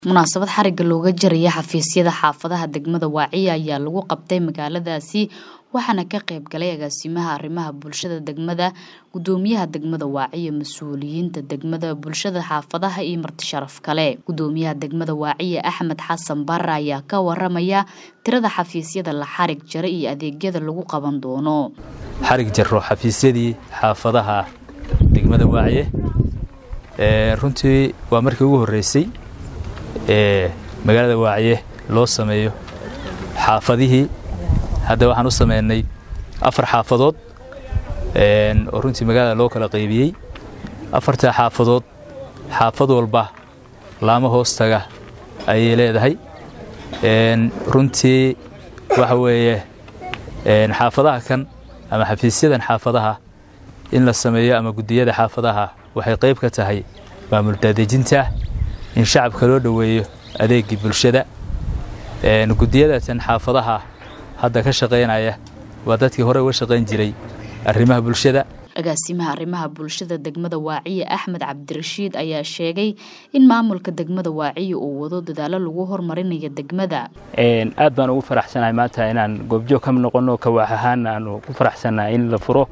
munaasabad xariga looga jaraya xafiisyada xaafadaha degmada waaciya ayaa lagu qabtay magaaladaasi waxaana ka qayb galay agaasimaha arrimaha bulshada degmada gudoomiyaha degmada waaciya mas-uuliyiinta degmada bulshada xaafadaha iyo marti sharaf kale gudoomiyaha degmada waaciya axmed xasan bare ayaa ka waramaya tirada xafiisyada la xarig jara iyo adeegyada lagu qaban doono xarig jaro xafiisyadii xaafadaha degmada waaciye runtii waa markii ugu horreysay ee magaalada waaciye loo sameeyo xaafadihii hadda waxaan u sameynay afar xaafadood oo runtii magaalada loo kala qaybiyey afartaa xaafadood xaafad walba laamo hoostaga ayay leedahay runtii waxa weeye xaafadaha kan ama xafiisyadan xaafadaha in la sameeyo ama guddiyada xaafadaha waxay qayb ka tahay maamul daadejinta in shacabka loo dhoweeyo adeegii bulshada guddiyadatan xaafadaha hadda ka shaqaynaya waa dadkii hore uga shaqayn jiray arrimaha bulshada agaasimaha arrimaha bulshada degmada waaciye axmed cabdirashiid ayaa sheegay in maamulka degmada waaciye uu wado dadaalo lagu hormarinayo degmada aad baan ugu faraxsanahay maanta inaan goobjoog ka noqono kawaax ahaan aanu ku faraxsannahay in la furo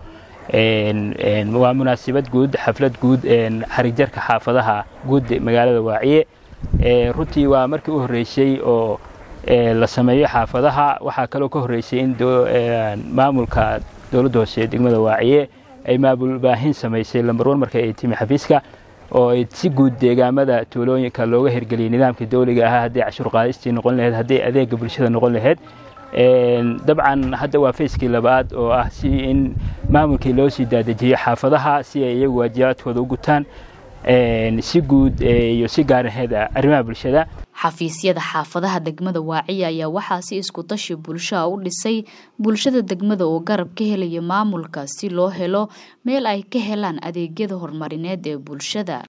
waa munaasabad guud xaflad guud xarigjarka xaafadaha guud magaalada waaciye runtii waa markii u horreysay oo la sameeyo xaafadaha waxaa kaloo ka horreysay in maamulka dowladda hoose degmada waaciye ay maamul baahin samaysay lambarwan marka ay timi xafiiska oo ay si guud deegaamada tuulooyinka looga hirgeliyay nidaamkii dawliga ahaa hadday cashuur qaadistii noqon laheyd hadday adeega bulshada noqon laheyd dabcan hadda waa fayskii labaad oo ah si in maamulkii loo sii daadejiyey xaafadaha si ay iyagu waajibaadkooda u gutaan si guud iyo si gaaraheed arrimaha bulshada xafiisyada xaafadaha degmada waaciya ayaa waxaa si isku tashi bulshaha u dhisay bulshada degmada oo garab ka helaya maamulka si loo helo meel ay ka helaan adeegyada horumarineed ee bulshada